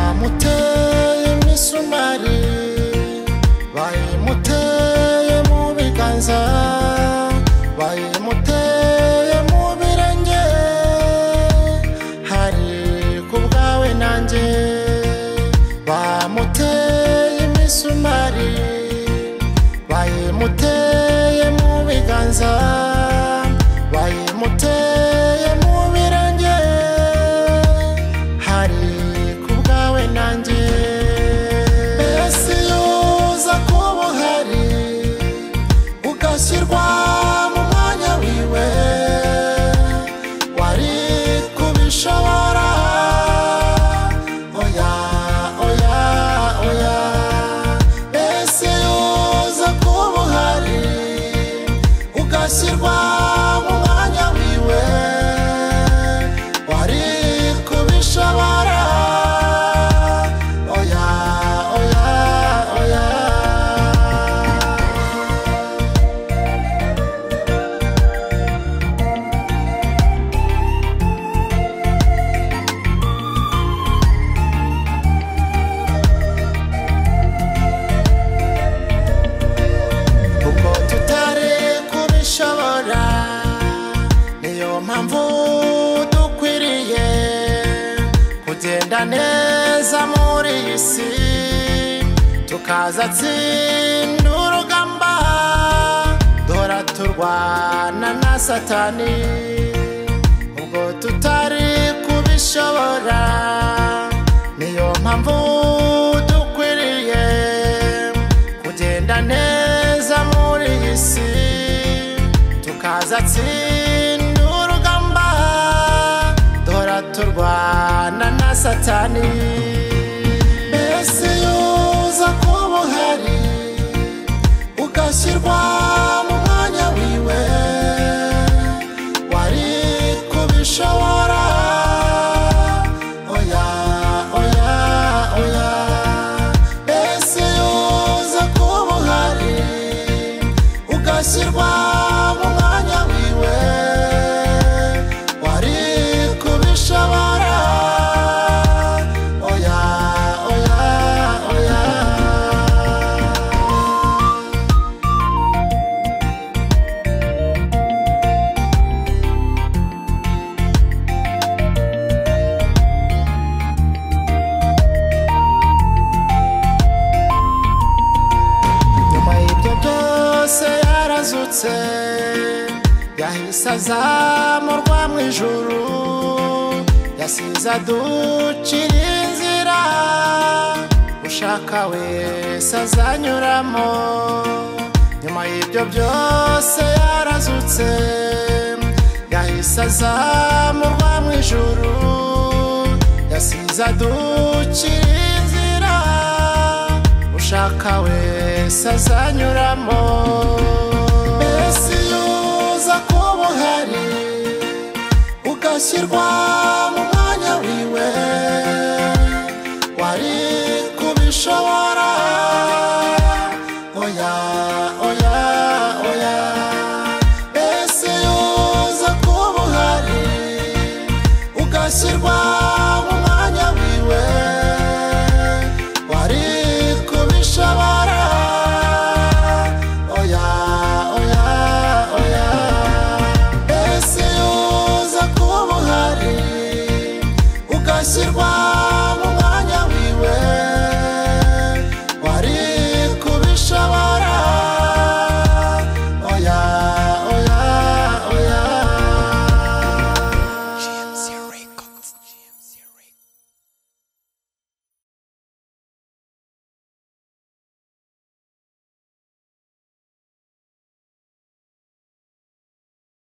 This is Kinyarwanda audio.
bamuteye imisumari bayimuteye mu biganza bayimuteye mu birenge hari ku bwawe nanjye bamuteye imisumari bayimuteye mu biganza bayimuteye mu birenge hari ku bwawe nanjye mbese iyo uza kuba uhari ugashyirwa mu mwanya wiwe wari kubishobora oya oya oya mbese iyo uza kuba uhari ugashyirwa mu mwanya wiwe wari kubishobora oya oya oya kuko tutari kubishobora niyo mpamvu dukwiriye kugenda neza muri iyi si tukaza tsinda urugamba dora turwana na satani ubwo tutari kubishobora niyo mpamvu dukwiriye kugenda neza muri iyi si tukaza tsinda urugamba dora turwana na satani mbese iyo uza kuba uhari ugashyirwa mu mwanya wiwe wari kubishobora oya oya oya mbese iyo uza kuba uhari ugashyirwa mu mwanya wiwe wari kubishobora oya oya oya nyuma y'ibyo byose yarazutse yahise azamurwa mu ijuru yasize aducira inzira ushaka wese azanyuramo nyuma y'ibyo byose yarazutse yahise azamurwa mu ijuru yasize aducira inzira ushaka wese azanyuramo mbese iyo uza kuba uhari ugashyirwa mu mwanya